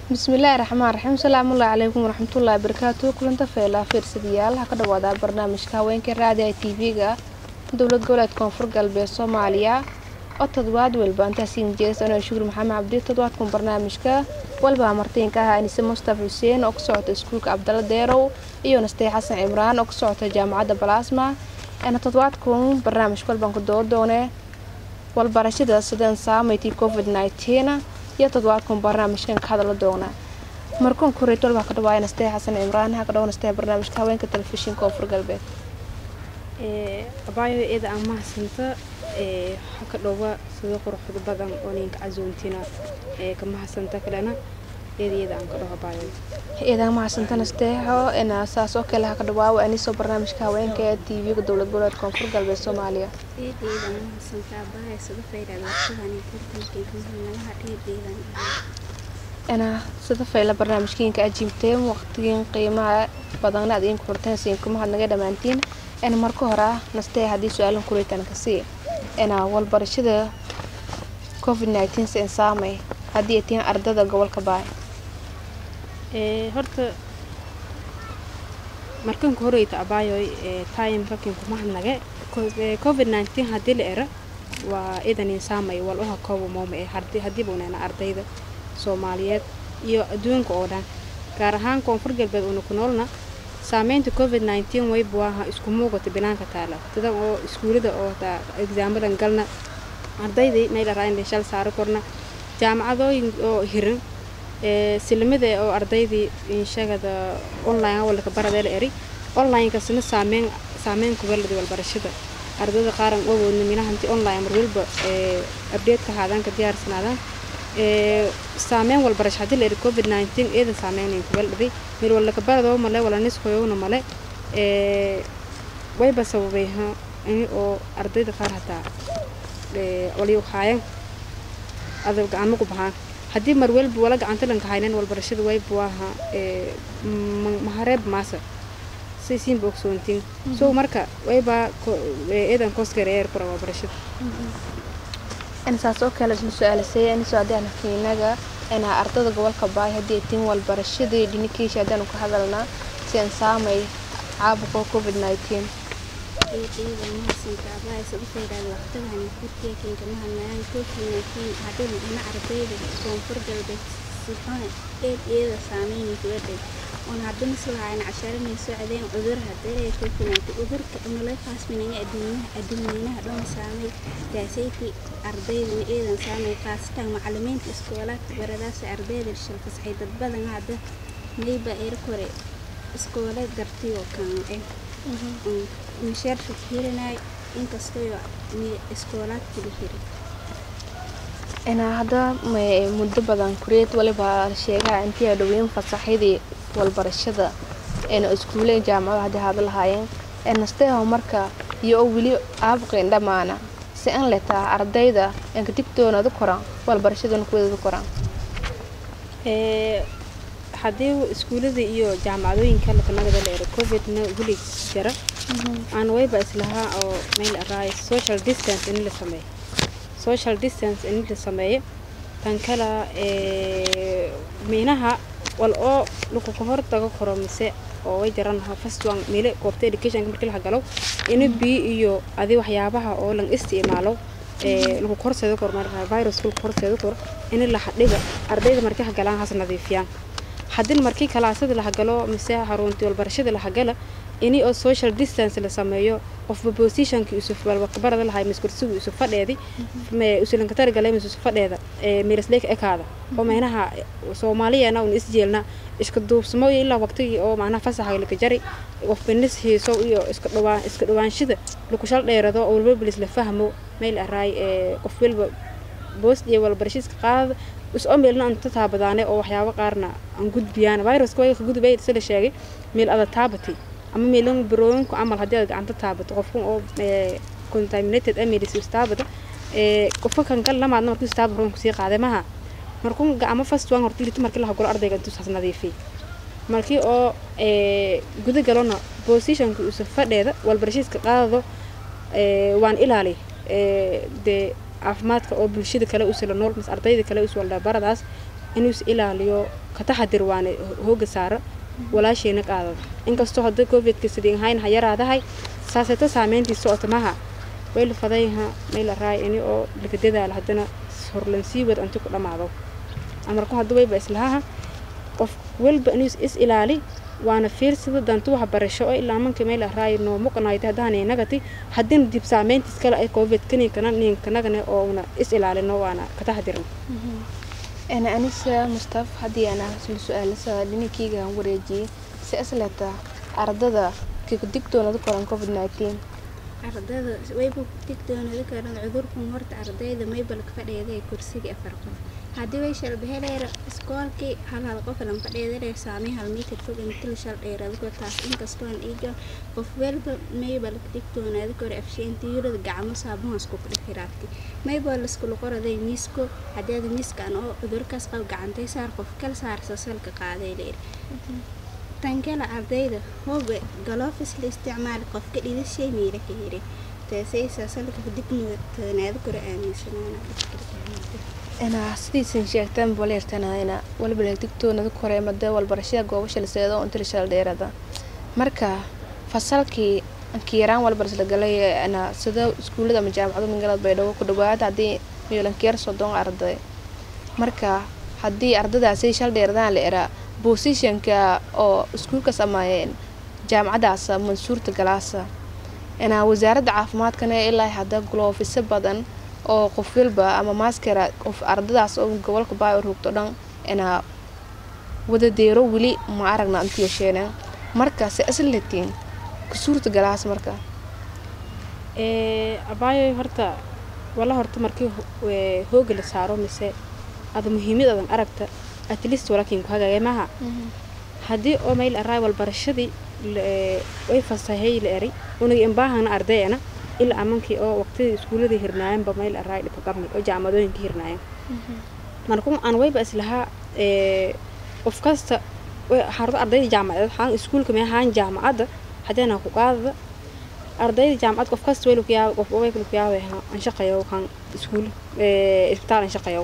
bismillaahi raxmaan raxiim salaamullahi calaykum waraxmatullaahi barakaatu kulanta feelaa fiirsadayaal ha ka dhawaada barnaamijka haweenka raadiga t v-ga dowlad goboleed koonfur galbeed soomaaliya oo toddobaad walba intaasiin jees anoo shukur maxamed cabdi toddobaadkan barnaamijka walba martiinka ah anise mustafa xuseen oo ka socota iskuulka cabdalla deerow iyo nastee xasan cimraan oo ka socota jaamacadda balaasma ana toddobaadkan barnaamijka walbaan ku doo doone walbarashada sideen saamaytii covid nneteen iyo toddobaadkan barnaamijkan ka hadala doona markuun koreet walbaa ka dhawaaya nastee xasan cimraan ha ka dhawo nastee barnaamijka haweenka telefishinka koonfur galbeed abaayo iyada aan mahadsanta waxa ka dhowa sida quruxda badan oo ninka casuuntina ka mahadsanta kalena iyada iyada aan ka dhaho abaayo iyadaa mahadsanta nasteexo ina saas oo kale ha ka dhawaawa anisoo barnaamijka haweenka ee t v-ga dowlad goboleed koonfur galbeed soomaaliya ina sida fayla barnaamijkiinka ajiibteen waqtigiin qiimaha badanna ad idinku xurteen siinkuma naga dhammaantiin ina marka hore ah nastee haddii su-aalan kureetan kasii ina walbarashada covid nneteen sen saamay haddii ay tihiin ardada gobolka baay horta markanka horeyta abaayoy time rakin kuma hadnage covid nneteen haddii la era waa idanin saamay wal uha kooba mooma ee haddiiba unayna ardayda soomaaliyeed iyo adduunka oo dhan gaar ahaan koonfur galbeed una ku noolna saameynta covid nneteen wayba waaha isku muuqata banaanka taala dadan oo iskuulada oo exaamadan galna ardaydii meel araayna shal saaro korna jaamacadooyin oo hiran silamada oo ardaydii inshagada online walka baradeela eri onlinekasna saameyn saameyn kugalada walbarashada ardayda qaaran wawoodna minahanti online mar walba update-ka haadaan ka diyaarsanaadaan saameyn walbarasho haddii la eri covid nneteen iyada saameynayn kugaldaday meel walaka baradoo male wala nisqoyowna male wayba sababay ini oo ardayda qaar hataa waliu haayan ada gacamo ku bahaan haddii mar walba wala gacanta lanka haynan walbarashada wayba waaha mahareeb maasa say siinba ogsoontiin so marka wayba eedan koosgareer kura walbarashada saas oo kale isla su-aalasay anisoo haddii aan kiinaga inaa ardada gobolka baay haddii ay tihiin walbarashadii dhinikiisha haddaanu ka hadalnaa si aan saamay caabuqa covid nneteen on haddana silahayn casharanay socdeen cudur haddee koofinaatay cudurka unala faasminaya adduunyaha adduunyanaha dhan saamay kaasayti ardayda eedan saamay khaasatan macalimiinta iskoolaadka baradaas ardayda shilfasaxay dad badan hadda mayba eer kore iskoolad dartay oo kan eh mishaarka hirinay inkastoo iskoolaadka la hiri inaa hadda muddo badan kureed waliba sheegaha intii adhoweyn fasaxidii walbarashada eena iskuuleen jaamacado haddii haada lahaayeen nasteeho marka iyo oo weli aabuqeen dhammaana si an letaa ardayda enka digtoonadu koran walbarashadana kuweedadu koran haddii iskuulada iyo jaamacadooyinka lakanagada la ero covidna weli jara aan wayba islahaa oo meel araay social distance in la sameeyo social distance in la sameeyo tan kala miinaha wal oo lakuka hor tago karo mise oo way jaran first one meele goobta educationka markii la galo in biyo iyo adi waxyaabaha oo lan isticmaalo ee lagu korseedo kor marka virus lagu korseedo kor in la xadhiga ardayda markii ha galaan has nadiifiyaan haddii markii kalaasada la galo mise xaruntii walbarashada la gala ini oo social distance la sameeyo qofba positionka isuf walbarada lahay miskursigu isu fadheedi usulanka tarigale mis isu fadheeda milasleeka ekaada oo meynaha soomaaliyana un isjeelna iska duubsamo iyo ilaa waqtigii oo macnaha fasaxa laka jari qofba nis hiiso iyo iska dhawaan iska dhawaanshida laku shal dheerado oo walba bilis la fahmo meel araay qof walba boost iyo walbarashiiska qaadada is-oo meelna anta taabadaane oo waxyaabo qaarna aan gudbiyaan viruska way ka gudbay sida sheegay meel ada taabati ama meelan barooyinku camal haddii aad gacanta taabato qofkan oo contaminated amilis istaabada qofka kan kal lamaadna markuu istaaba roon kusii qaaday maha markuu gacmo fast waan horta ilita markii la hagolo ardayga intuu saas nadiifiyay markii oo guda galona positionka isu fadheeda walbarashiiska qaadado waan ilaali dee caafimaadka oo bulshada kale usila nool mas ardayda kale us walda baradaas inuu is ilaaliyo ka taxadir waana hooga saaro walaasheena qaadada inkastoo hadda covidka sidii ahayn ha yaraadahay saaseeto saameyntiisa ootamaha way la fadayha may la raay ini oo laga dadaalo haddana horlan sii wad inti ku dhammaado amarku hadda wayba islahaha qof walba inuu is ilaali waana fiirsida dantu wax barasho oo ilaa manka meel raay noo muqnaayta hadaan inagati hadin dib saameyntiis kale ay covid kani kana nin kanagane oo una is ilaalino waana ka taxadirin أنا أنسة مصطفى هدي أنا سؤال سؤال كيغا وريجي سأسلتا أرددا كيف دكتور ذكر كوفيد 19 ardayda wayba digtoonada karan cudurkan horta ardayda maybal ka fadhiyaday kursiga afar qof haddii way shalbaheleera iskoolkii hal hal qof lan fadhiyaday saamay hal mitir fog intil shal dheeraadko taas inkastoo aan iiga qof walba maybal digtoonada kor afsheenta yurada gacmo saabuhaas ku dhixiraadki maybal iskula qoraday miisko haddii aad miiskan oo cudurkaas qab gacantay saar qof kal saarsa salka qaaday leer tankala ardayda hoobe galofis la isticmaali qofka dhidashay miila ka yiri taasaysa salka digmutanaada kore aaminsanaana أنا سيدي sheegtaan boleertana ina walba digtoonada kore mada walbarashada goobasha la seedo inta la shal dheerada marka fasalkii kiiraan walbar la galay ana sida iskuulada ama jaamacada magaalada baydhabo ku dhawaad haddii miyolankeer soddon arday marka haddii ardadaasi shal dheeradaan la eraa bosishanka oo iskuulkaas ama jaamacadaas mansuurta galaasa inaa wasaaradda caafimaadkana ilaa hadda gloofisa badan oo qof walba ama maaskara qof ardadaas oo gobolka baa rugto dhan inaa wada deero weli ma aragna inta yeesheena marka se aslatiin kasuurta galaas marka abaayo horta wala horta markii hooga la saaro mise ada muhiimad adan aragta at least walaakin ku hagaagay maaha haddii oo mayl araay walbarashadii way fasahay la eray unagi imbaahana ardayana ilaa amankii oo waqtidii iskuuladii hirnaayanba mayl araay dhibka qabnay oo jaamadoyinka hirnaayan markun aan wayba islahaa qof kasta xarunta ardayda jaamacadeed xaan iskuulka mee haan jaamacadda hadeena ku qaadada ardayda jaamacad qof kasta way lukuyaaba qof way lukuyaaba aan shaqayo kan iskuul isbitaal aan shaqayo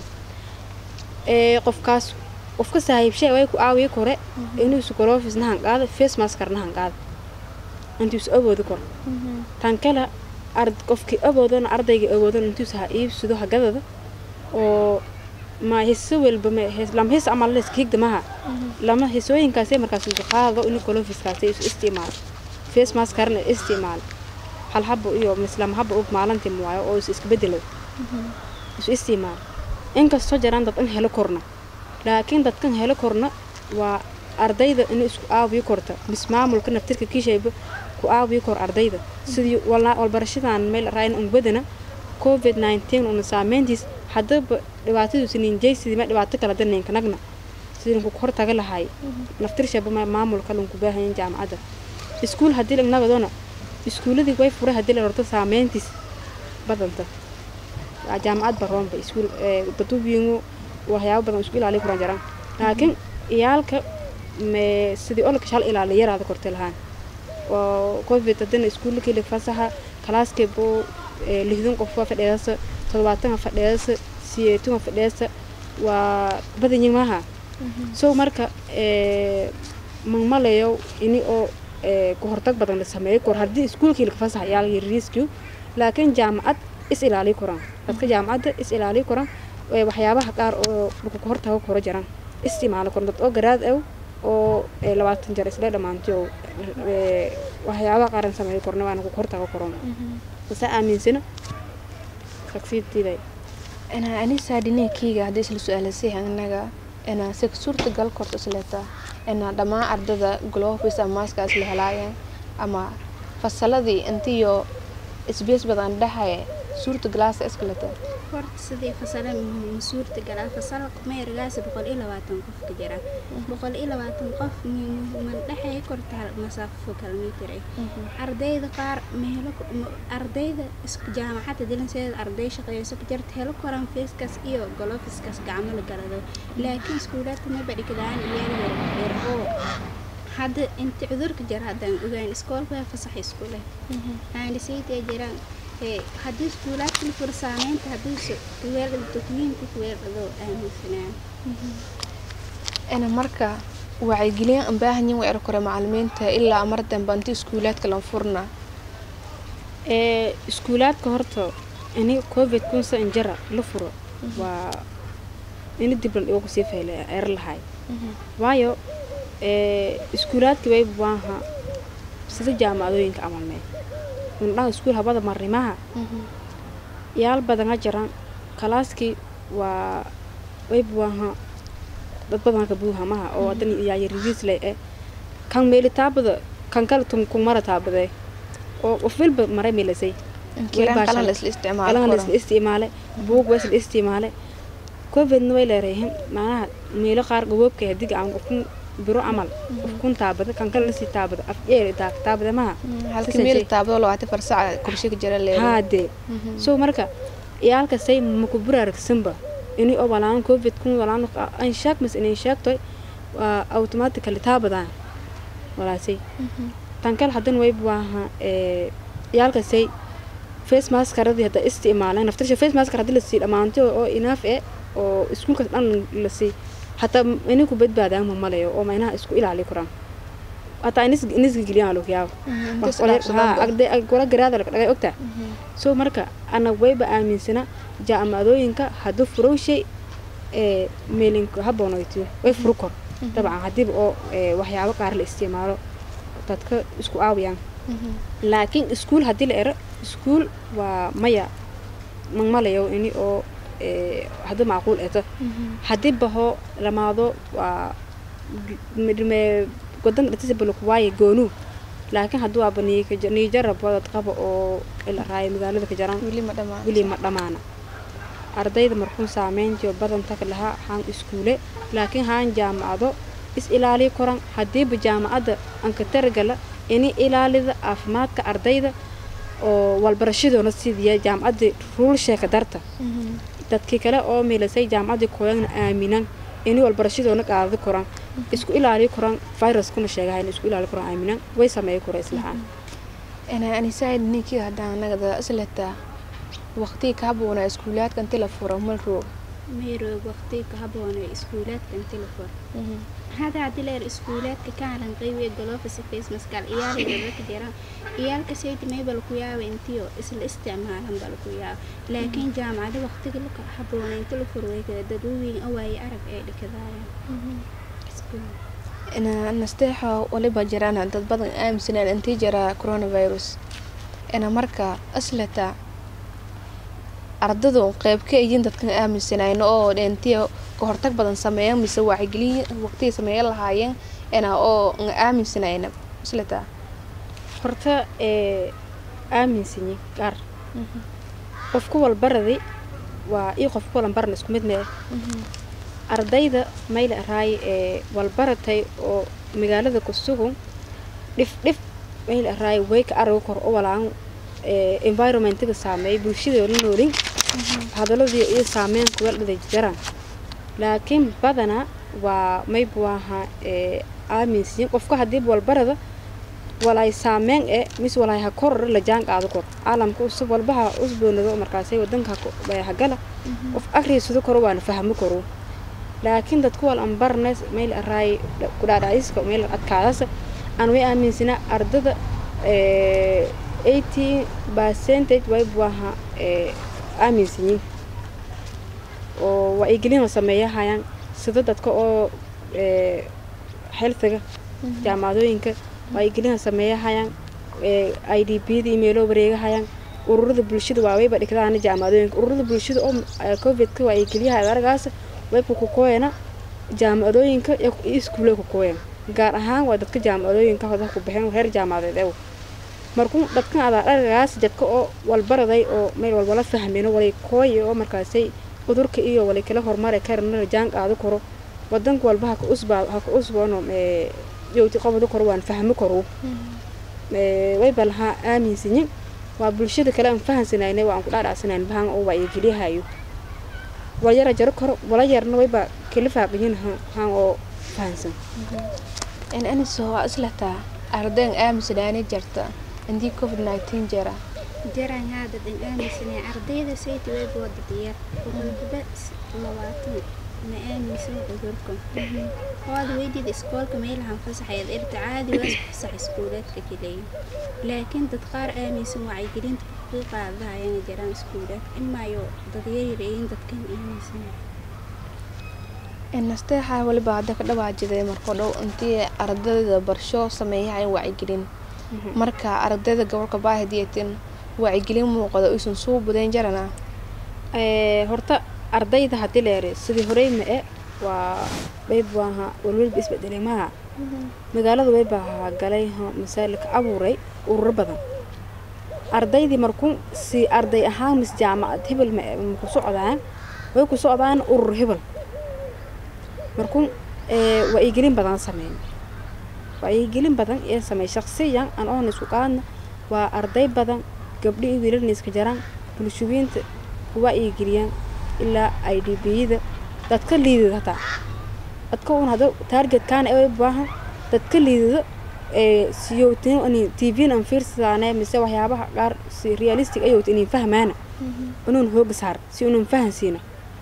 qofkaas qofka saaxiibshay way ku aawiye kore inuu sukolofis nahan qaada face maskar nahan qaada intuu is awoodi koro tan kale ard qofkii awoodana ardayga awoodana intuu ha iibsado hagadada oo ma hiso walba ma lama his amal les kiigda maha lama hisooyinkaasay markaas isu qaado inuu kolofiskaasay isu isticmaalo face maskarna isticmaalo hal habo iyo mislama habo og maalintii muwaayo oo is iska bedelo isu isticmaalo inkastoo jiraan dad in helo korna laakiin dadkan helo korna waa ardayda inay isku aawiyo korta mis maamulka naftirka kiishayba ku aawiyo kor ardayda sidii walbarashadan meel raayn unbadana covid 19 una saameyntiis haddaba dhibaatadiisu ninjaysidii ma dhibaato kala daneenka nagna sidii ku hor taga lahay naftirshaba maamulka lunku baahayan jaamacadda iskuul haddii lagnagadona iskuuladii way furay haddii la horto saameyntiis badanta jaamacad baroonba iskuul dadubiingu waxyaabo badan isku ilaaliy kuran jaraan laakiin iyaalka sidii olka shal ilaaliya yaraada kortay lahaan oo covid haddana iskuulkii fasaxa kalaaskebo lixdan qof waa fadheedasa toddobaatan fadheedasa siyeetun fadheedasa waa badanyin maaha so marka magmalayo ini oo ku hortag badan la sameeyo kor haddii iskuulkii laga fasaxa iyaal yariiskiu laakiin jaamacad is ilaaliy koraan dadka jaamacadda is ilaaliy koraan waxyaabaha qaar oo lagu ka hortago koro jiraan isticmaalo koran dad oo garaad aw oo labaatan jar isla dhammaantay oo waxyaabaha qaaran sameeyo korna waana ku hortago koron asa aaminsana ragsiidtiiday أنا أنسة ديني كيغا هدي سل سؤال سيها إنها أنا سك صورة قال كورت سلتا أنا دما أرددا جلوفيس أما ماسكا أسلي هلايا أما فصلدي أنتيو إسبيس بدن دحية suurta galaasa iskalata horta sidii fasala suurta galaa fasala meergaas boqol iyo labaatan qof ka jira boqol iyo labaatan qof man dhexay korta masaafo kilomitir ardayda qaar meelo ardayda jaamacadda dilanseeda arday shaqeeyso ka jirta helo koran feeskaas iyo golofiskaas gacmo la galado laakiin iskuulaadka ma badhigdaan iyaal yar oo hadda inta cudurka jira haddaan ogaan iskoolka fasax iskuule aanisaytee jiraan haddii iskuulaadka la furo saameynta haddii kuweeldhado dokumiinka kuweeldhado aaminsanaan ina marka wacyigelin aan baahanyin way kore macalimiinta ilaa mar dambe inta iskuulaadka lan furna ee iskuulaadka horta ini covid kunsa injara la furo waa ini diblan igu sii fayle er lahay waayo ee iskuulaadka way baaha sida jaamacadooyinka camal mee undhaha iskuul habada marimaha yaal badana jiran kalaaskii waa way baaha dad badan ka buuhamaha oo hadan yaaya reviews leh eh kan meeli taabada kan kale tum ku mara taabade oo qof walba maray meelasay kiran qalan la isla qalan la isticmaalo isticmaale buug waa la isticmaale covidna way leedahay macnaha meelo qaar gaboobka hadig aan qofkun biro camal qofkun taabada kan kale lasii taabada af eer taag taabada maha halkii meel taabado labaatan far saac kurshiga jira leedahay haade so marka iyaalka say maku buraaragsanba ini oo walaan covid kun walaan an shaak mas inay shaaktoy waa automatically taabadaan walaasay tan kale hadan way baaha ee iyaalka say face maskaradii hadda isticmaalaan naftirsha face maskar haddii lasii dhammaantay oo inaaf e oo iskuulkaas dhan lasii hataa inay ku badbaadaan ma malayo oo maynaha isku ilaali karaan hataa inis inisga geliyaan log yaabo wala garaada laga dhagay ogtaa so marka ana wayba aaminsana jaamacadooyinka hadduu furow shay ee meelinka haboonoytiyo way furu kor dabcan haddiiba oo ee, waxyaabo qaar la isticmaalo dadka isku aawiyaan laakiin iskuul haddii la ero iskuul waa maya magmalayo ini oo ee, haddii macquul eto haddii baho lamaado waa midme wadan dhatisa balkuwaaye goonuu laakiin haddii waaba niijarab wadad qaba oo ila raayo magaalada ka jaraan weli ma dhamaan weli ma dhammaana ardayda markuun saameyntiyo badanta lahaa haan iskuule laakiin haan jaamacado is ilaaliyo koran haddiiba jaamacadda anka taragala ini ilaalida caafimaadka ardayda oo walbarashadoona sidiya jaamacadda ruul sheeka darta dadkii kale oo meelasay jaamacaddii kooyagna aaminan ini walbarashadoona qaadada koran isku ilaaliyo koran viruskuna sheegahayn isku ilaaliyo koran aaminan way sameeyo kora islahaan ina anisaid ninkii haddaan nagada isleta waqtigii ka haboonaa iskuulaadka inti la furo mal roog meeroog waqtiga ka haboon ee iskuulaadka inti la furo hada haddii leer iskuulaadka kaalan qaybiya galoofisa face maskal iyaaliga dadka jiraan iyaalka saydi maybal ku yaaba intiyo isla isticmaalan bal ku yaaba laakiin jaamacada waqtiga la haboona inta la furo way kala dadweyne awaaye arag ee dhikadaayaan ina nasteexo waliba jiraan dad badan aaminsanaan intii jira coronavirus ina marka isleta ardadu qeyb ka yihiin dadkan aaminsanayno oo intii ka hortag badan sameeyan mise wacyigelin waqtigii sameeyan lahaayeen ina oo aan aaminsanayna isleta horta ee aaminsanyi qaar qofku walbaraday waa ii qofku walbaran isku mid mee ardayda mayla araay ee walbaratay oo magaalada ku sugun dhif dhif mayla araay way ka arago kor u walaan ee environmentiga saameey bulshada la noolin hadaladii iyo saameyn kuga dhiday jiraan laakiin badana waa maybu aha ee aaminsiin qofka haddii walbarada walay saameyn e mis walay ha koror la jaan qaado kor caalamka usub walbaha usboonado markaasay wadanka hagala qof akriisado koro waana fahmo koro laakiin dadku wal ambarnes meel araay kudhaadhaciska meel adkaadasa aan way aaminsanaa ardada eighteen percentage way buaha aaminsanyiin oo wacyigelin sameeyahayaan sida dadka oo healthiga jaamacadooyinka wacyigelin sameeyahayaan i d b da imeelo wareegahayaan ururada bulshada waaweyba dhigdaana jaamacadooyinka ururada bulshada oo covidka wacyigeliyaha aragaas wayba ku kooyana jaamacadooyinka iyo iskuule ku kooyan gaar ahaan waa dadka jaamacadooyinka hoda ku baxeen heer jaamacadeed ew markuu dadkan adaa aragaas dadka oo walbaraday oo meel walbala fahmeen walay kooya oo markaasay cudurka iyo walay kala horumari karana jaan qaado karo wadanka walba haka usbaa haka usboono yowti qabado karo waan fahmi karo wayba lahaa aaminsanyin waa bulshada kale aan fahansanayna waa aan ku dhaadhacsanayn bahan oo wacyigeliyahayo walyara jaro karo wala yarna wayba kala faaqiyin han oo fahansan in aniso waa islataa ardayn aaminsanaani jarta intii covid nineteen jira jaraan haada dhan aaminsanay ardayda sayti way boodadiyar boqolkiiba labaatan ma aaminsan cudurkan waad weydid iskoolka meelahan fasaxayaad irta caadi waa fasax iskuulaadka kaleeya laakiin dad qaar aaminsan wacyigelinta ku qaadahayana jiraan iskuulaadka imaayo dad yaryarayin dadkan aaminsan nasteexaa waliba hadda ka dhawaajiday marko dhow intii ardayda barsho sameeyaha wacyigelin marka ardayda gobolka baahidiytin wacyigelin muuqda uysan suu budayn jarana horta ardayda haddii leere sidii horey ma-e waa wayb waaha walwalba isbedelay maaha magaalada waybaa galay masaalika abuuray ururo badan ardaydii markuu si arday ahaan mis jaamacad hebel maku socdaan way ku socdaan urur hebel markuu wacyigelin badan sameyn wacyigelin badan ee sameey shaqsiyan aan oona isku qaadna waa arday badan gabdho iyo wiilalna iska jaraan bulshooyinta wacyigeliyaan ilaa i d b-yada dadka liidada hataa dadka un hada taargetkaana ay baahan dadka liidada siyotin tvn aan fiirsadaan mise waxyaabaha qaar si realistic ayowt inin fahmaana inuun hooga saar si inuun fahansiina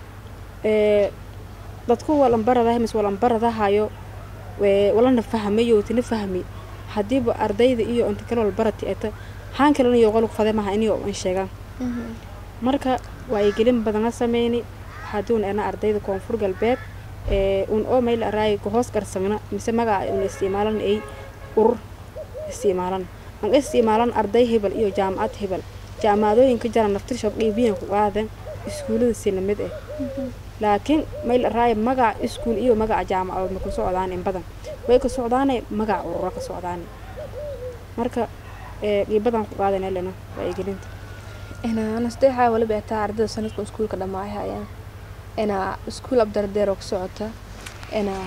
dadku walanbaradahay mise walanbaradahayo walana fahmayowtina fahmi hadiiba ardayda iyo inta kale walbarati eta haan kalena iyo qolku fade maha inio an sheegaan marka wacyigelin badana sameyni haduun ena ardayda koonfur galbeed un oo mayl araay kahoos garsagna mise magaca un isticmaalan ay urur isticmaalan an isticmaalan arday hebel iyo jaamacad hebel jaamacadooyinka jara naftir shabdhiibiyan ku qaadan iskuulada si lamid ah laakiin mayl araay magaca iskuul iyo magaca jaamacadood ma ku socdaan in badan way ka socdaane magaca ururo ka socdaane marka qiibadan ku qaadan lena wacyigelinta nasteexaa waliba taa ardayda sanadka iskuulka dhammaayhayaan inaa iskuul abdardeeroo ka socota inaa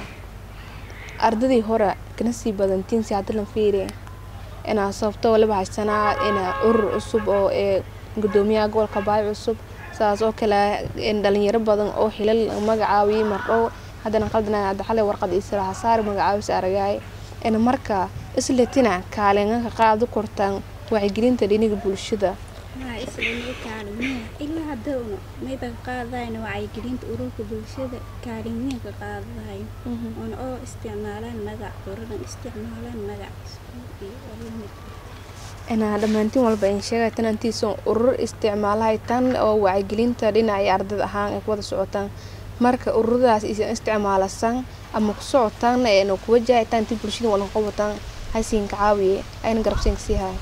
ardadii hore kana sii badantiin si hadda lan fiiriya inaa sababto waliba haysanaa inaa urur cusub oo ee gudoomiyaha gobolka baay cusub saas oo kale dhalinyaro badan oo xilal magacaawiyey mardhow haddana qaldana hadda xalay warqad isra hasaar magacaawis aragaay ina marka isletina kaalinanka qaado kortaan wacyigelinta dhiniga bulshada waa isla kaalimiya ilaa hadawna mayba qaadayna wacyigelinta ururka bulshada kaalimiya ka qaadayo oona oo isticmaalaan magac uradan isticmaalaan magac iskuul inaa dhammaantiin walba in sheegay tan antiisa urur isticmaalahay tan oo wacyigelinta dhinaca ardada ahaan ay ku wada socotaan marka ururadaas isan isticmaalasan ama ku socotaan eena ku wajahataan intii bulshada wala qabataan haysiinka caawiye ayna garabsiinka sii haay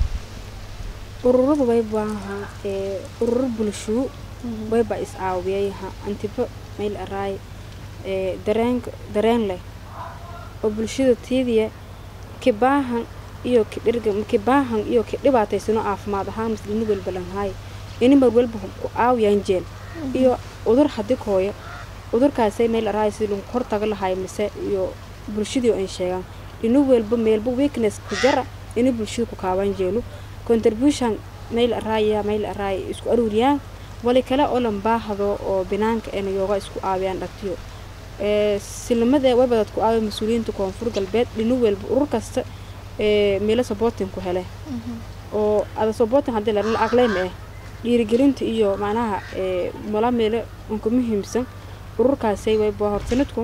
ururada waybaaha ee ururo bulshuu wayba is caawiyayaha antiba mayl araay ee dareenka dareen leh oo bulshada tiidiya kibaahan iyo kidhirga kibaahan iyo kidhibaataysano caafimaad ahaan maslini walba lanhaay ini mar walba ku caawiyaan jeel iyo udur hadi kooya udurkaasay meel araay sidii lagu kor taga lahay mise iyo bulshadii ay sheegaan inu walba meelba weakness ku jara ini bulshada ku kaabaan jeelo contribution meel araaya meel araay isku aruuriyaan wali kale oo lan baahdo oo binaanka ena yooga isku caawiyaan dhagtiyo ee silmada webadad ku caawiya mas-uuliyiinta koonfur galbeed dhinu walba urur kasta ee meelo supporting ku hele oo ada supporting haddii la aqleyn eh dhiirigelinta iyo macnaha ee mala meelo unka muhiimsan ururkaasay wayba horsanadku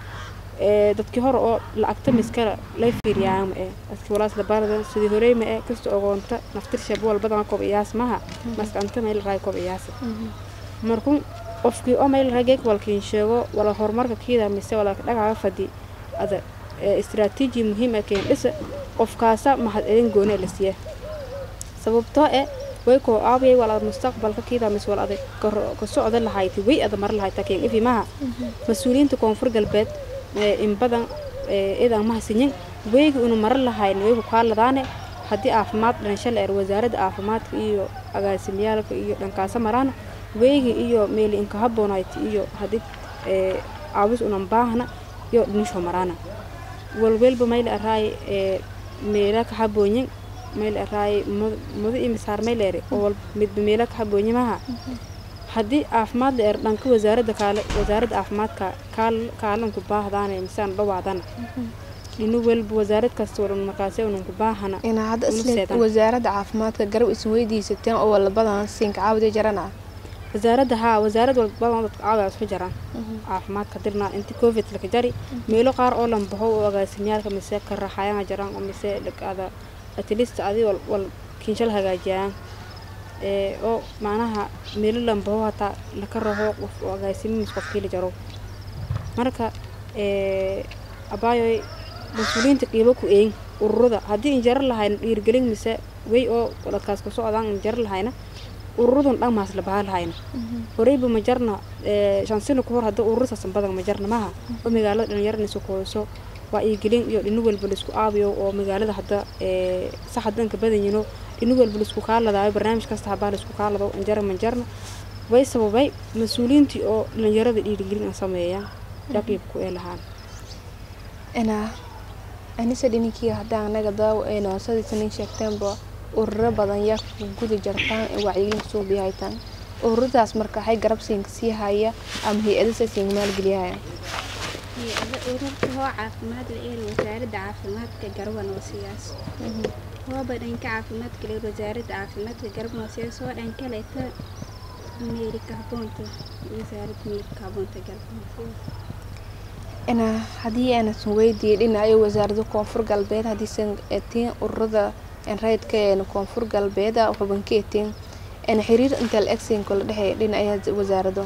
ee dadkii hore oo lacagta miskala lay fiiriyaan ma eh dadkii walaas la barada sidii horey ma eh kasta ogoonta naftir shab walbadan kob iyaas maha maskanta meel raay kob iyaas markuu qofkii oo meel rageeg walkiin sheego wala horumarka kiida mise wala dhagaga fadi ada istiraatiiji muhiim ah keen dhisa qofkaasa maxad edin gooni la siiya sababtoo eh way koo aawiyay wala mustaqbalka kiida mise wala adag ka socda lahayti way ada mar lahayta keen ifi maha mas-uuliyiinta koonfur galbeed in badan idan mahasinyin weygi unu mara lahayn weygu kaaladaane haddii caafimaad dhanshal eer wasaaradda caafimaadka iyo agaasimyaalka iyo dhankaasa maraana weygi iyo meeli inka habboonayti iyo haddii caawis unan baahna iyo dhinisho maraana walwelba mayl araay meela ka habboonyin mayl araay mudo iyo misaar mayleere oo midba meela ka habboonyi maha haddii caafimaad la eer dhanka wasaaradda kaale wasaaradda caafimaadka kaal kaalanku baahdaane misaan dhawaadana inu welba wasaarad kasta wadan markaase unanku baahana inaa hadda isle wasaaradda caafimaadka garab isin weydiisateen oo walabadan siinka caawida jarana wasaaradda haa wasaarad walba dadka caawa isku jiraan caafimaadka dirnaa inti covid laka jari meelo qaar oo lambaho oo agaasimyaalka mise ka raaxayaan jiraan oo mise dhaqaada atlist adi wal wal kinshal hagaajiyaan ee oo macnaha meelo lambaho hataa laka raho qof oo agaasimi mise qof kiila jaro marka ee abaayoy mas-uuliyiinta qiibo ku eegin ururada haddii injaro lahayna dhiirgelin mise way oo dadkaas ku socdaan injaro lahayna ururadun dhan maas la bahaa lahayna horeyba ma jarna ee, shan sano kahor hadda ururasaasan badan ma jarna maha oo magaalada dhalinyarana isu kooyso waa iigelin iyo dhino walba laisku aabiyo oo magaalada hadda ee, sax hadanka badanyino dhino walba laisku kaaladaayo barnaamij kasta habaa laisku kaalado injara ma jarna way sababay mas-uuliyiintii oo dhalinyarada dhiirigelin aan sameeyaan yaqiibku ee lahaan ina anise dhininkii haddaan anaga daawo ayna sidaysa nin sheegteenba ururo badan yaa ku guda jartaan ee wacyigelinka soo bihaytaan ururadaas marka waxay garab siinka sii haya ama hay-adasa siin maalgeliyahaya hay-ada ururka hoo caafimaad la eeri wasaaradda caafimaadka garban oo siyaas hooba dhanka caafimaadka la eeri wasaaradda caafimaadka garban oo siyaas hoo dhan kaleeta meerika haboonta wasaaradda meerika haboonta garban oo siyaas ina haddii aanan weydiiyey dhinaca wasaaradda koonfur galbeed haddiisan etiin ururada rayidka ee koonfur galbeed xubanka etiin ina xiriir inta la egsiin kala dhexeeya dhinaca wasaarado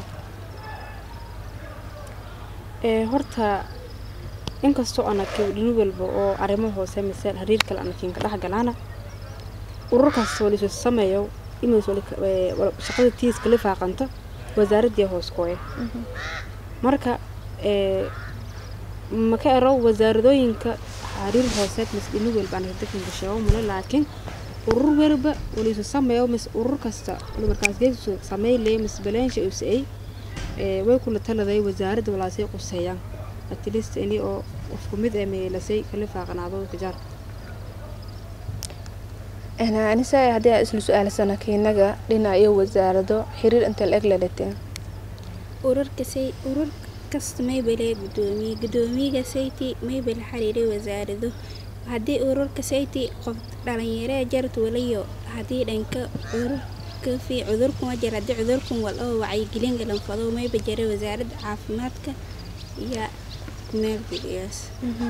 ee horta inkastoo anakin dhino walba oo arrimo hoose mise xiriir kale anakin ka dhex galaana urur kasta oo lisu sameeyo imis shaqada tiis kala faaqanta wasaaradii hoos kooye marka ee maka ero wasaaradooyinka xiriir hooseed mise dhino walba anaka dakinka sheego male laakiin urur walba oo lisu sameeyo mise urur kasta markaas geesu sameylaya mise baleensha usay ee way kula taladay wasaaradda walaasay quseeyaan at least ini oo qofku mid ee meelasay kala faaqanaado kajar ina anise haddii aan isla su-aalsana kiinaga dhinaca iyo wasaarado xiriir inta la eg la dhateen ururka say urur kasta maybale gudoomiye gudoomiyaga sayti maybal xiriiray wasaarado haddii ururka sayti qof dhalinyaree jarad walayo haddii dhanka ururka fi cudurkuma jir haddii cudurkan wal oo wacyigelin galanfado mayba jira wasaaradda caafimaadka iyo maalgeliyaas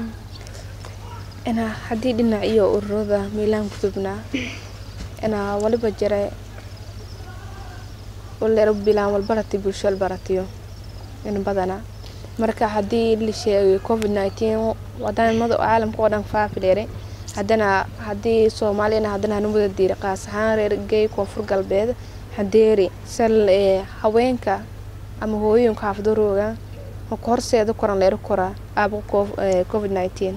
ina haddii dhinac iyo ururada miilaan gudubnaa ina waliba jira walero bilaan walbarati bulsho walbaratiyo in badana marka haddii la sheegay covid nineteen wadamada caalamka oo dhan faafi dheere haddana haddii soomaaliyana haddana hanu wada diiri qaas ahaan reer gey koonfur galbeed hadeeri sal ee haweenka ama hooyooyinka xaafadorooga maka horseeda koran leero koraa aaba covid nineteen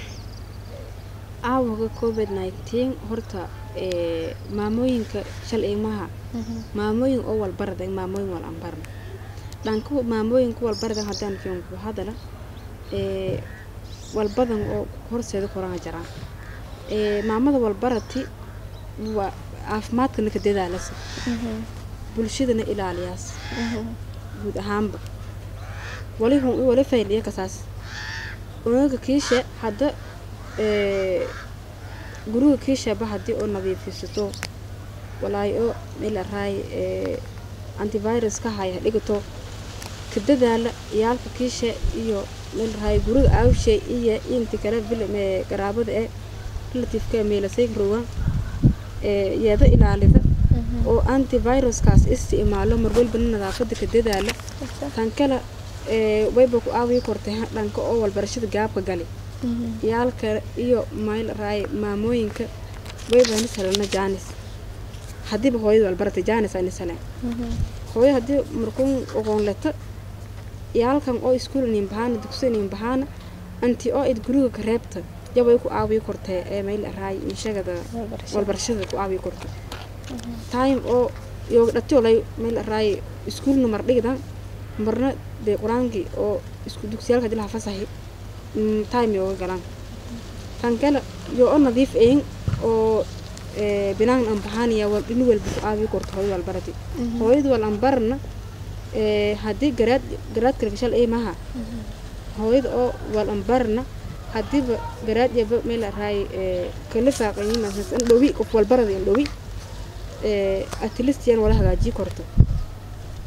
aawaga covid nineteen horta ee maamooyinka shal ilmaha maamooyin oo walbarada maamooyin wal anbarna dhanka maamooyinka walbarada haddaan fiinku hadala ee walbadan oo horseeda korana jiraan ee maamada walbarati waa caafimaadkana ka dadaalasa bulshadana ilaaliyaas guud ahaanba wali hun wali fayliya kasaas unaga kiisha hadda ee guriga kiishaba haddii oo nadiifisato walaahi oo meel araay ee antivirus ka haya dhigato ka dadaala iyaalka kiisha iyo meel araay guriga aawshay iyo inti kale film ee garaabada ee relativeka meelasay rogan ee yeeda ilaalida oo antiviruskaas isticmaalo mar walbana nadaafada ka dadaala tan kale ee wayba ku aawiyi kortay dhanka oo walbarashada gaabka gali iyaalka iyo meel raay maamooyinka wayba nisalana jaanis haddiiba hooyada walbarata jaanis ay nisale hooyo haddii markuun oqoon leto iyaalkan oo iskuul inin bahaana dugsi inin bahaana anti oo id guriga ka reebta yabay ku aawiyi kortee ee meel raay inshagada walbarashada ku aawiyi korta time oo yooga dhatiolay meel raay iskuulna mar dhigdan marna dee qur-aankii oo isku dugsiyaalka hadii laha fasaxi time yooga galaan kan kale yoo oo nadiif ayin oo binaan an bahaanaya wal dhini walba ku aawiyi korta hooyada walbarati hooyada wal anbarna haddii garaad garaad kale gashal ay maha hooyada oo wal anbarna haddiiba garaad yaba meel raay kala faaqayin an dhowi qof walbarada in dhowi atleast yan wala hagaajii korto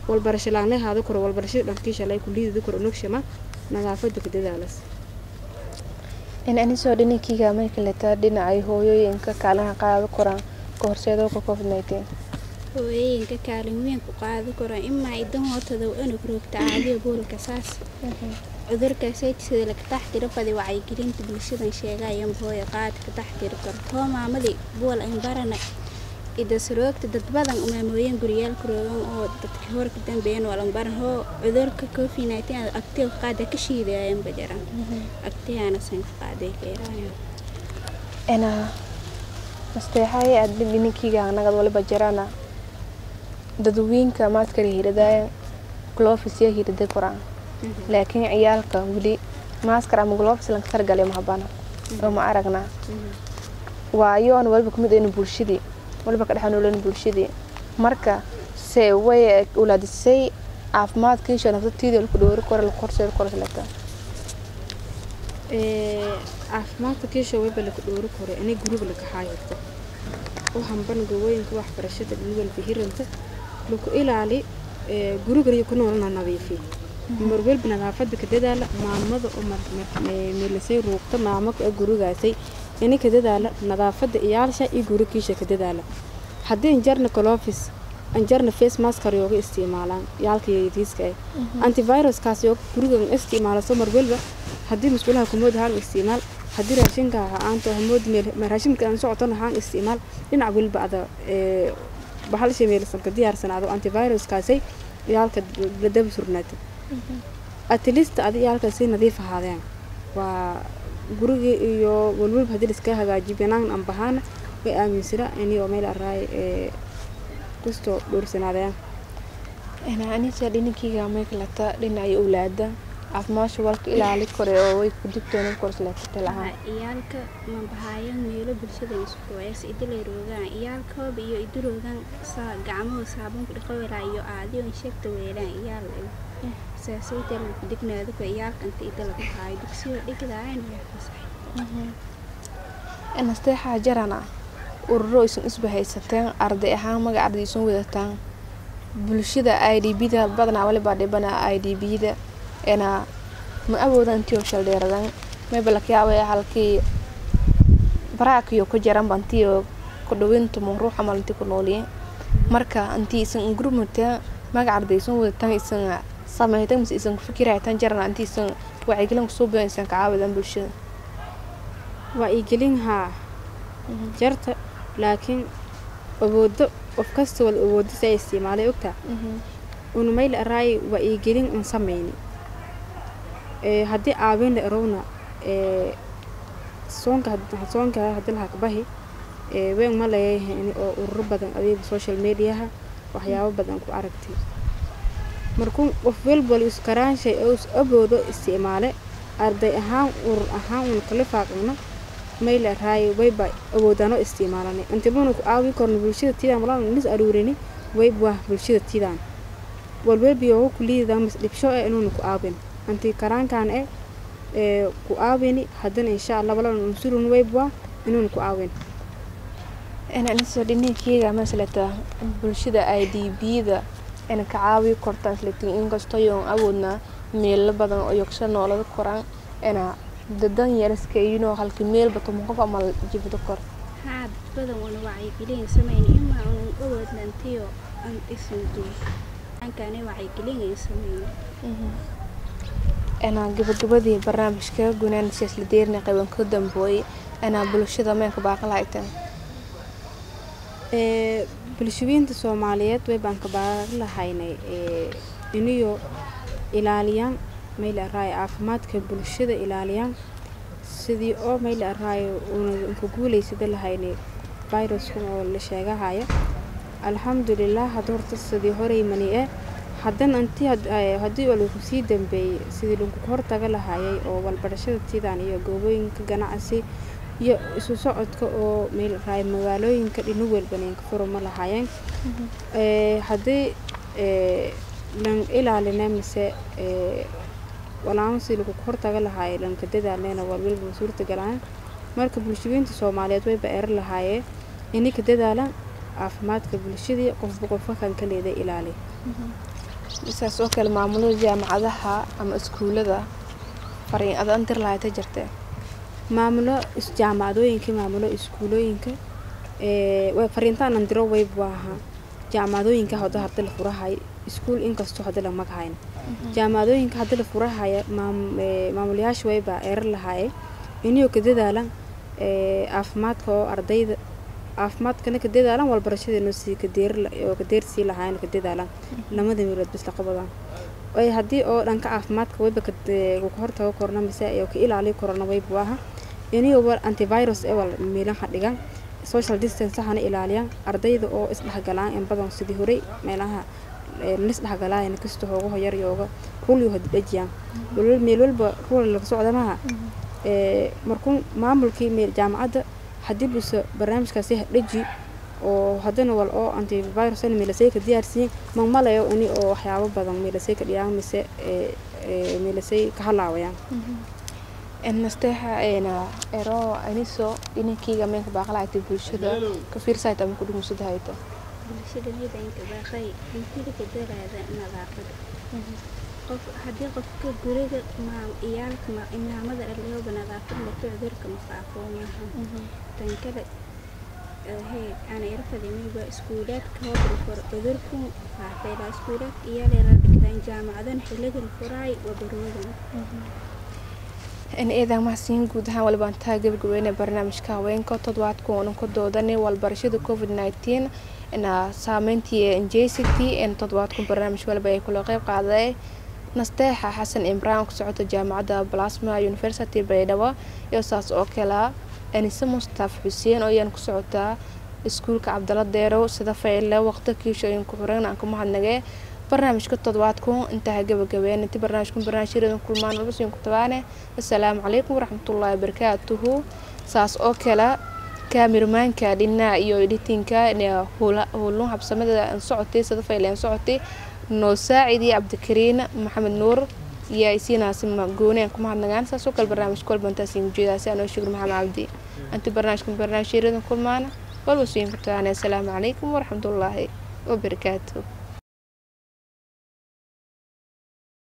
walbarasho laanlay haada koro walbarashada dhankiisha lay kuliidada koro nogshama nadaafada ka dadaalas in anisoo dhininkiiga marka letaa dhinacay hooyooyinka kaalaha qaado koraan ka horseedooka covid nineteen hooyooyinka kaalin weyn ku qaadi karo imaa idan hootada unug roogta caadiga boolka saas cudurkaasay sida laga taxtiro fadi wacyigelinta bulshadan sheegaya hooyo qaad ka taxtiri karo too maamadii bool aan barana idasroogta dad badan maamooyin guriyaalka roogan oo dadka horka dambeeyeen walan baran hoo cudurka covid nineteen agtee qaada ka shiidayaan bajaran agteyaana san qaaday keerayaan ena masteexaye aad dhininkiiga nagad waliba jirana dadweyinka maadkala hiradaayan glofis yaa hirada koraan laakiin ciyaalka weli maaskar ama glofis lanka targalay mahabana oo ma aragnaa waayoon waliba kumid aynu bulshadii waliba ka dhexanoolana bulshadii marka se way ulaadisay caafimaadkiisha nafsatiida laku dhowri karo laku horseedi karo silata caafimaadka kiisha wayba laka dhowri karo inay guriga laka haayirto u hamban gawooyinka waxbarashada dhiniwalba hiranta laku ilaali gurigaliyo ku noolana nadiifi marwalba nadaafada ka dadaala maamada oo meelasay ruugta maamaka gurigaasay ini ka dadaala nadaafada iyaalsha iyo gurigiisha ka dadaala haddii injarna colofis anjarna face maskar yooga isticmaalaan yaalka yariiska eh antiviruskaas yoo gurigan isticmaalaso marwalba haddii musqulaha kumood ahaan isticmaal haddii raashinka aanto hamood meel raashinka aan socoton ahaan isticmaal dhinac waliba ada bahalsha meelsanka diyaarsanaado antiviruskaasay yaalka ladaba surnaata atlist adi yaalkaasay nadiif ahaadeen waa guriga iyo walwalba haddii liska hagaajiyo banaan aan bahaana way aaminsana inio meel araay kustoo dhowrsanaadeen anisa dhininkiiga maykalata dhinacay owlaada caafimaasha walka ilaali kore oo way ku digtoona korslaatal ahaan iyaalka mabahaayan meelo bulshada iskuways idilay roogaan iyaalkooba iyo iduroogan saa gacmaho saabuunka dhaqawelaa iyo aadiyo insheegta weelaan iyaal saasayta lagu dignaado ka iyaalka inta ida lagu haayo dugsiyo dhigdaayan waa fasax nasteexaa jarana ururo isan isba haysateen arday ahaan magac arday isan wadataan bulshada i d b da badanaa walibaa dhibana i d b da ena ma awooda intii oo shaldheeradan mayba lakayaabay halkii baraakiyo ku jaran bantii oo ku dhawinta ma ruux amal intii ku nooliyeen marka intii isan gurmateen magac arday isan wadataan isan samaytan mise isan fikiraytan jarana intii isan wacyigelin kusoo badan isan ka caawidan bulshada waa iigelin haa jarta laakiin awoodo qof kasta wal awoodo si ay isticmaalay ogtaa unumayla araay waa iigelin un samayni haddii caawin la erowna soonka soonka haddii lahaa kabahi weyn ma leeyahay oo ururo badan adiga social mediaha waxyaabo badan ku aragtay markuu qof walba is karaanshay oo is awoodo isticmaale arday ahaan urur ahaan un kala faaqino mayla raay wayba awoodaano isticmaalanay intibanu ku caawi korno bulshada tiidaan walaan nis aruurini wayba bulshada tiidaan walwalbiyo kuliida mas dhibsho eh inuuna ku caawin anti karaankan eh ee ku caawini haddana insha allah walaan unsurun wayba inuuna ku caawin inaniso dhininkiiga maslata bulshada i d b da ina ka caawi kortaan islatin inkastoo yoon awoodna meelo badan oo yogsha noolada koraan ina dadan yariska iyinoo halki meelba toban qof ama jibdo kor haa dad badan wana wacyigelin samayn imaa unan awoodnantiyo an isin duul ankane wacyigelin samayn ina gabagabadii barnaamijka gunaan siyaasla deerna qayban ka dambooyay ina bulshada meenka baaqalahaytan ee bulshooyinta soomaaliyeed way baan ka baaran lahaynay ee iniyo ilaaliyaan mayla araayo caafimaadka bulshada ilaaliyaan sidii oo mayla araayo una ka guulaysada lahaynay viruskun oo la sheegahaya alxamdulilah hadda horta sidii horey mani eh haddana intii haddii oo lagu sii dambeeyey sidii lagu hortaga lahayay oo walbarashada tiidaan iyo goobooyinka ganacsi iyo isu socodka oo meel raay magaalooyinka dhinu welbaneenka furuma lahaayeen haddii lan ilaalina mise walaamo si lagu hortaga lahaayay lanka dadaalneena walwalba suurta galaan marka bulshooyinta soomaaliyeed wayba eran lahaayeen inay ka dadaalaan caafimaadka bulshadii qofba qofka kan ka leeda ilaali saas oo kale maamulada jaamacadaha ama iskuulada fariin aad andir lahayd jirtee maamulo is- jaamacadooyinka maamulo iskuulooyinka ee, way fariintaan aan diro wayb waaha jaamacadooyinka hadda hadda la furahay iskuul inkastoo hadda lama hayn jaamacadooyinka hadda la furahaya maam- ee, maamulayaasha wayba erar lahaaye inuu ka dadaalan ee, caafimaadka oo ardayda caafimaadkana ka dadaalan walbarashadeena sii ka deer oo ka deersii lahaayeen ka dadaalan lamada meelood bis la qabadaan ay haddii oo dhanka caafimaadka wayba ka de- ka hortago korna mise iyo ka ilaaliyo korona wayba waaha inuu war antivirus ee wal meelaha dhigan social distance hana ilaaliyaan ardayda oo isdhexgalaan in badan sidii horey meelaha ee, la isdhexgalaayana kasta hooga hoyar yooga rulyo hadhajiyaan walwal meel walba rul laga socda maha ee, markuu maamulkii meel jaamacadda haddii buse barnaamijkaasi hadhaji oo haddana wal oo antivirus meelasay ka diyaarsiin mamalayo ini oo waxyaabo badan meelasay ka dhiyaan mise ee, ee, meelasay ka halaawayaan nasteexa eena ero aniso dhinankeyga meenka baaqlaayta bulshada ka fiirsayta ama ku dhumunsada hayta bulshada midanka baaqay intilika daraada nadaafada qof haddii qofka guriga maam iyaalka ma imaamada dhaliyooba nadaafad lato cudurka mafaafoo maaha tan kale hee ana irfadimiba iskuulaadka hobri for cudurku faafeela iskuulaadka iyaaleela dhigdaan jaamacadana xiliga la furaay wabaroodan in eedan mahadsiin guud ahaan walibaan taa gabagabeyna barnaamijka haweenka toddobaadka oonan ka doodanay walbarashada covid nineteen ina saameyntii njct in toddobaadku barnaamij waliba ay kula qeyb qaaday nasteexa xasan imraan ku socota jaamacadda plasma university baydhabo iyo saas oo kale anise mustaf xuseen oo iyaan ku socotaa iskuulka cabdala deerow sida fayle waqti kiishooyin ku xiran aan ku mahadnagee barnaamijka toddobaadku intaa gabagabeen inti barnaamijkan barnaamijyadan kulmaan walbasiin ku tabaane assalaamu calaykum waraxmatullaahi wabarakaatuhu saas oo kale kaamirmaanka dhinaa iyo editinka howlun habsamada aan socotay sida fayle aan socotay noo saacidi cabdikariin maxamed nuur iyo isiinaasi gooni aan ku mahadnagaan saas oo kale barnaamijka walbantaasiin ujeedaasi anoo shukr maxamed cabdi inti barnaamijkan barnaamijyadan kulmaan walbasiin ku tabaane assalaamu calaykum waraxmatullaahi wabarakaatuhu